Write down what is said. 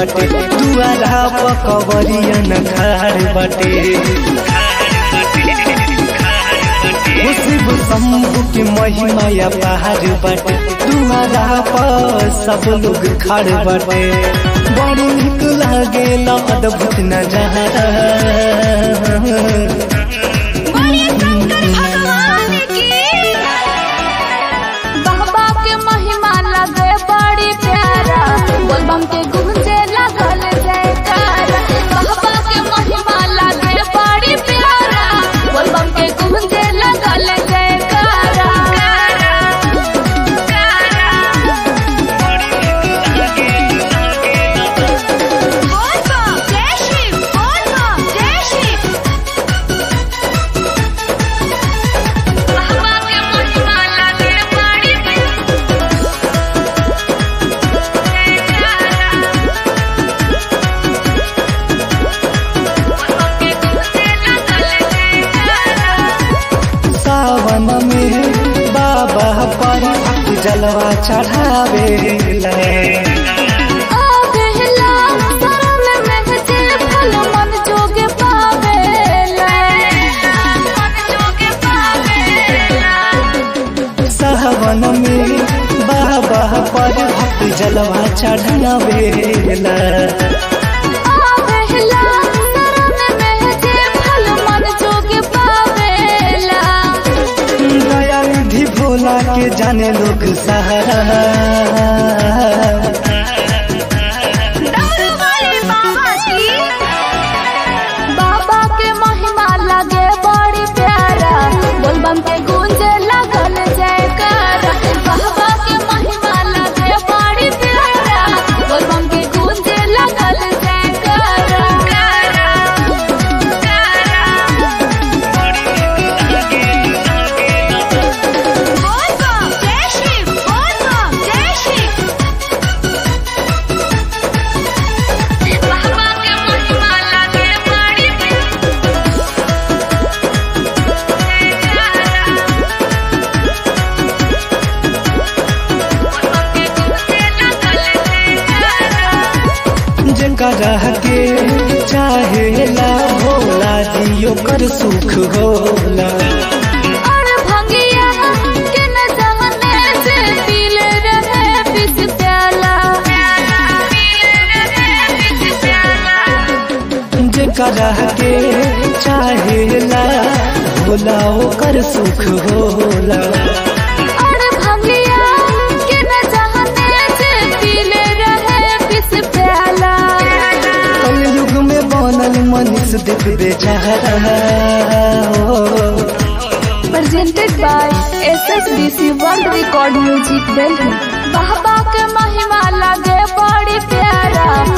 बाटे दुआरा पकवरिया न खाड़ बाटे शिव शंभु की महिमा या पहाड़ बाटे दुआरा पर सब लोग खड़ बाटे बड़ी निक लागेला अद्भुत नजारा बड़े शंकर भगवान की बाबा के महिमा लगे बड़ी प्यारा बोलबम के गूंजे लगल जयकारा बाबा के महिमा लगे बड़ी प्यारा बोलबम के गूंजे लगल जयकारा बोलबम जय शिव बोलबम जय शिव बाबा के महिमा लगे बड़ी सावन में बाबा पर जलवा चढ़ावे आवेला शरण में जे फल मन जोगे पावेला मन जोगे पावेला सावन में बाबा पर भक्त जलवा चढ़ावेला आवेला शरण में जे फल मन जोगे पावेला दया निधि भोला के जाने लोग सहारा डमरू वाले बाबा की बाबा के महिमा लगे बड़ी प्यारा बोलबम के गूंजे लगल जयकारा बाबा के महिमा लगे बड़ी प्यारा बोलबम के गूंजे लगल जयकारा बोलबम जय शिव बोलबम जय शिव बाबा के महिमा लगे बड़ी जकरा के चाहेला भोला दियो कर सुख होला और भंगिया के न जमने से पीले रहे पिस प्याला जकरा के चाहेला भोला ओकर सुख होला और भंगिया के न जमने से पीले रहे पिस प्याला कलयुग में बनल मनीष देख बेचारा presented by SSBC World Record Music Delhi बाबा के महिमा लगे बड़ी प्यारा